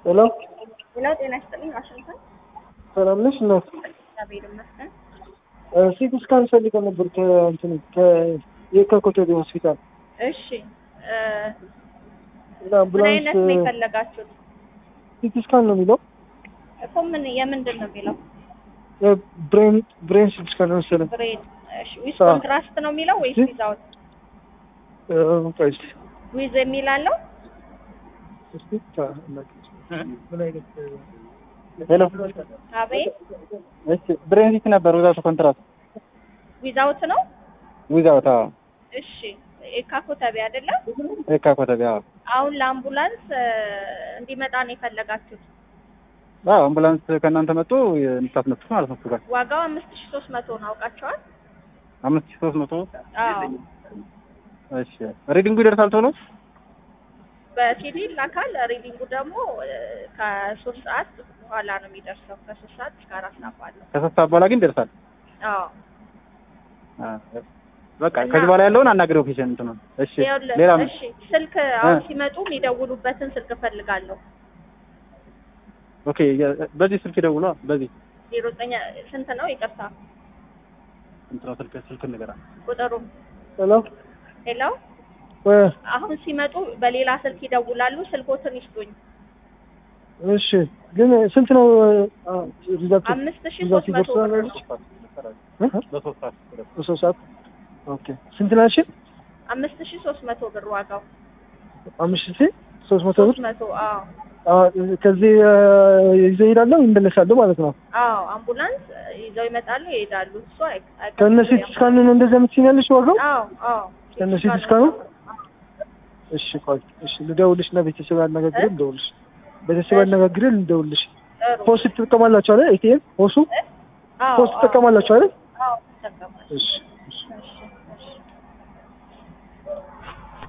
ሄሎ ሌላው ጤና ይስጥልኝ። ዋሽንግተን ሰላም ነሽ እናት? እግዚአብሔር ይመስገን። ሲቲ ስካን ፈልገን ነበር ከእንትን ከየካ ኮተቤ ሆስፒታል እሺ እ እና ምን አምቡላንስ አይነት ነው የፈለጋችሁት? ሲቲ ስካን ነው የሚለው እኮ ምን የምንድን ነው የሚለው? ብሬን ብሬን ሲቲ ስካን ነው መሰለኝ። ብሬድ እሺ። ዊዝ አዎ። ኮንትራስት ነው የሚለው ወይስ እ? ዊዛውት? እ፣ ቆይ እስኪ ዊዝ የሚል አለው? እስኪ ታ- ምን አይነት ሄሎ አቤት እሺ ብሬን ሲቲ ነበር ዊዛውት ኮንትራት ዊዛውት ነው። ዊዛውት አዎ እሺ ኤካ ኮተቤ አይደለም። የካ ኮተቤ አዎ አሁን ለአምቡላንስ እ፣ እንዲመጣ ነው የፈለጋችሁት። አዎ አምቡላንስ ከእናንተ መጡ የምታስነሱት ማለት ነው እሱ ጋር ዋጋው አምስት ሺ ሶስት መቶ ነው አውቃቸዋል። አምስት ሺህ ሶስት መቶ አዎ እሺ ሪዲንጉ ይደርሳል ቶሎ በሲዲ ላካል። ሪዲንጉ ደግሞ እ፣ ከሶስት ሰዓት በኋላ ነው የሚደርሰው። ከሶስት ሰዓት እስከ አራት ሰዓት ባለው። ከሶስት ሰዓት በኋላ ግን ይደርሳል አዎ አ፣ በቃ ከዚህ በኋላ ያለውን አናግረው ፔሸንት ነው እሺ ይኸውልህ፣ ሌላ ምን እሺ ስልክ አሁን እ። ሲመጡ የሚደውሉበትን ስልክ እፈልጋለሁ። ኦኬ የ- በዚህ ስልክ ደውሏ በዚህ ዜሮ ዘጠኝ ስንት ነው? ይቅርታ እንትና ስልክ ስልክ ንገራ ቁጥሩ። ሄሎ ሄሎ እ፣ አሁን ሲመጡ በሌላ ስልክ ይደውላሉ። ስልኮትን ይስጡኝ። እሺ ግን ስንት ነው አ፣ ሪዛልቱ? አምስት ሺ ሪዛልቱ ሶስት መቶ ይደርሳል ብር አይደል? ነው። እ? በሶስት ሰዓት በሶስት ሰዓት ኦኬ ስንት ናሽ? አምስት ሺ ሶስት መቶ ብር ዋጋው አምስት ሺህ ሶስት መቶ ብር ሶስት መቶ አዎ አ፣ ከዚህ አ፣ ይዘው ይሄዳለሁ ይመለሳሉ ማለት ነው። አዎ አምቡላንስ ይዘው ይመጣሉ ይሄዳሉ። እሱ አይ አይቀርም። ከነ ሲቲ ስካን ነው እንደዚያ የምትይኛለሽ ዋጋው? አዎ አዎ ከነ ሲቲ ስካኑ? እሺ ቆይ እሺ ልደውልሽ እና ቤተሰብ አነጋግሬ ልደውልሽ። ቤተሰብ አነጋግሬ ልደውልሽ። ጥሩ ፖስት ትጠቀማላችሁ አይደል? ኤቲኤም ፖሱ አዎ ፖስት ትጠቀማላችሁ አይደል? አዎ ተጠቀማለሁ። እሺ እሺ